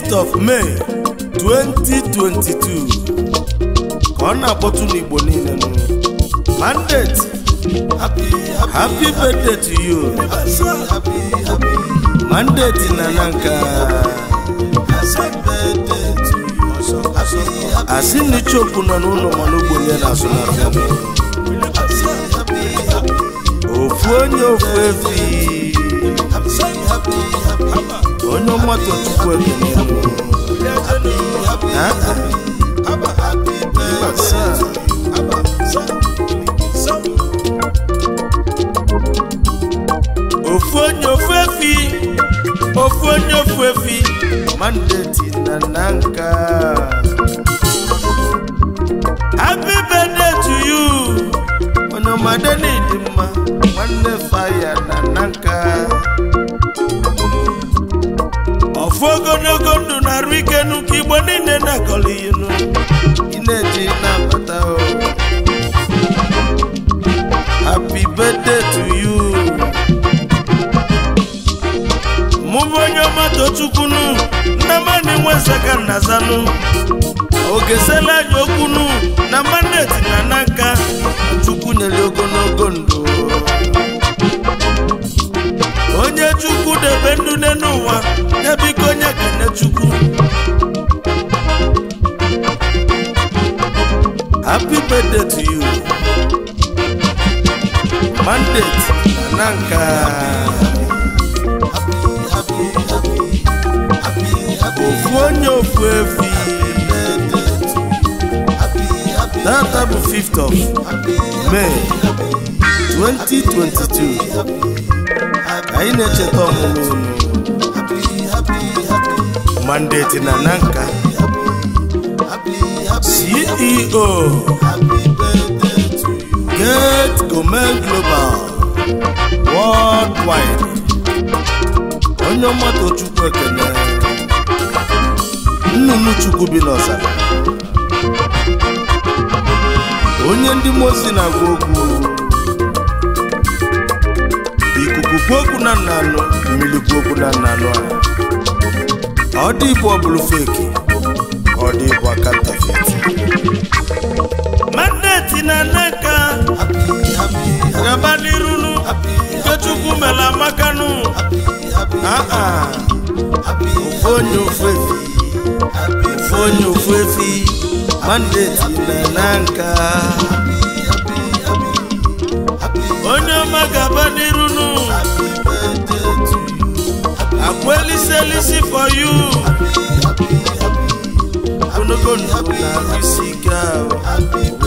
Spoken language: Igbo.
5th of May 2022 ka ọ na-akpọtụ n'Igbo niile nụ mandate happy birthday to you mandate na na nka asị na ichokwu nọ n'ụlọ mana ogbenye na-asụ n'afịa ofu onye ofu efi onye ọmatụ chukwu ekene Ah, ah. ofu onye ofu efi ofu onye ofu efi mandate na na nka happy birthday to you onye ọmade n'ịdị mma nwanne faya na na nka ọfụ ogologo ndụ na-arụ ike n'ụka igbo niile na-akọrọ inu ị na-eji na-abata o happy birthday to you mụ bụ onye ọma tochukwunu nnamani nwezaka nnazanụ ogesela anyị okwunu na mandeti na n'aka chukwu nyere ogologo ndụ onye chukwu debe ndụ n'ụwa ya biko onye kene chukwu happy birthday to you mandate na n'aka ofu onye ofu efi data bụ 5th of May 2022 anyị na-echeta ọmụmụ unu mandate na nanka CEO Get Gourmet Global Worldwide onye ọmata chukwu ekene nnụnụ chukwu bi n'ọzara onye ndị mozi na-agwa okwu ikuku kwuo okwu na nna anụ mmiri kwuo okwu na nna anụ a ọ dị ibu ọbụlụ feki ọ dị ibu aka ntafeti mandeti na nneka gaba n'irunu nke chukwu mere amakanụ aa ofu onye ofu efi ofu onye ofu efi mandeti na na nka onye ọma gaba n'irunu akweliselisi for you ogologo ndụ na isi ike ahụ